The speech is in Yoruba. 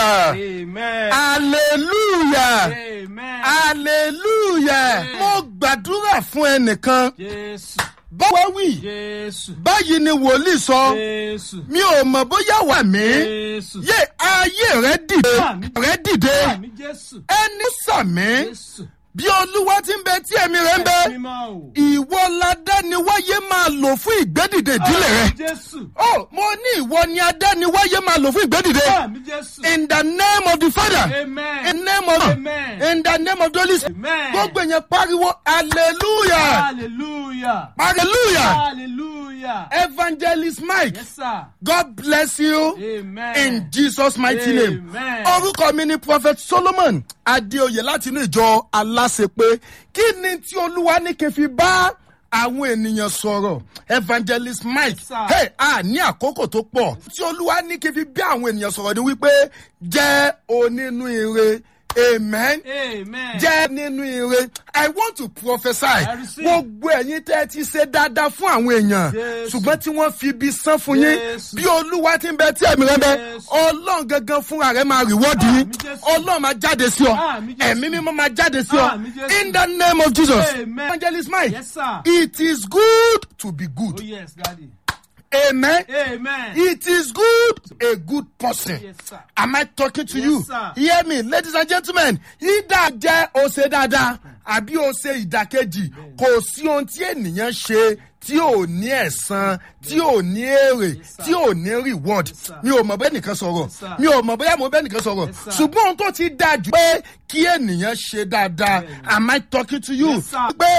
hallelujah Amen. hallelujah Amen. hallelujah mo gbàdúrà fún ẹnìkan Jésù. báwo wí Jésù. báyìí ni wòlíì sọ Jésù. mi ò mọ̀ bóyá wà mí Jésù. yé ayé rẹ dìde Àmín. rẹ dìde Àmì Jésù. ẹni sàmí Jésù. bí olúwa ti ń bẹ tí ẹ̀mí rẹ ń bẹ Mímọ́ o. ìwọ ladániwáyé máa lò fún ìgbédìde ìdílé rẹ. Àmì Jésù. ó mo ní ìwọ ni adániwáyé máa lò fún ìgbédìde. Àmì Jésù. in the name of the father Amen. in the name of Amen. in the name of the holy spirit. Amen. gbogbo èèyàn pariwo hallelujah Hallelujah. hallelujah Hallelujah. evangelist mike Yes, sir. god bless you Amen. in jesus mighty name. Amen. orúkọ mi ni prophet solomon adéoyè láti inú ìjọ aláṣepé kí ni tí olúwa ní kí n fi bá àwọn ènìyàn sọ̀rọ̀ evangelist mike Yes, sir. hey, a ní àkókò tó pọ̀ tí olúwa ní kí n fi bí àwọn ènìyàn sọ̀rọ̀ ni wípé jẹ́ onínú ire amen Amen. jẹ́ nínú ire i want to prophesy receive. gbogbo ẹ̀yin tẹ́ ẹ ti ṣe dáadáa fún àwọn èèyàn Jésù. ṣùgbọ́n tí wọ́n fi ibi san fún yín Jésù. bí olúwa ti ń bẹ tí ẹ̀mí rẹ bẹ Jésù. ọlọ́run gangan fúnra rẹ máa rìwọ́ọ̀dì yín Àmín, Jésù. ọlọ́run máa jáde sí ọ Àmín, Jésù. ẹ̀mí mímọ́ máa jáde sí ọ Àmín, Jésù. in the name of jesus Amen. evangelist mike Yes, sir. it is good to be good Oh, yes, Daddy. amen. Amen. It is good, a good person. Yes, sir. Am I talking to Yes, you? sir. Hear me, ladies and gentlemen. Ìdá jẹ́ ose dáadáa àbí ose ìdàkejì. Kò sí ohun tí ènìyàn ṣe tí ò ní ẹ̀san, tí ò ní èrè, Yes, sir. tí ò ní reward. sir. Mi ò mọ̀ bẹ́ẹ̀ nìkan sọ̀rọ̀. Yes, sir. Mi ò mọ̀ bóyá mo bẹ́ẹ̀ nìkan sọ̀rọ̀. Yes, sir. Ṣùgbọ́n ohun tó ti dáa jù pé kí ènìyàn ṣe dáadáa. Am I talking to you? Yes, sir. Pé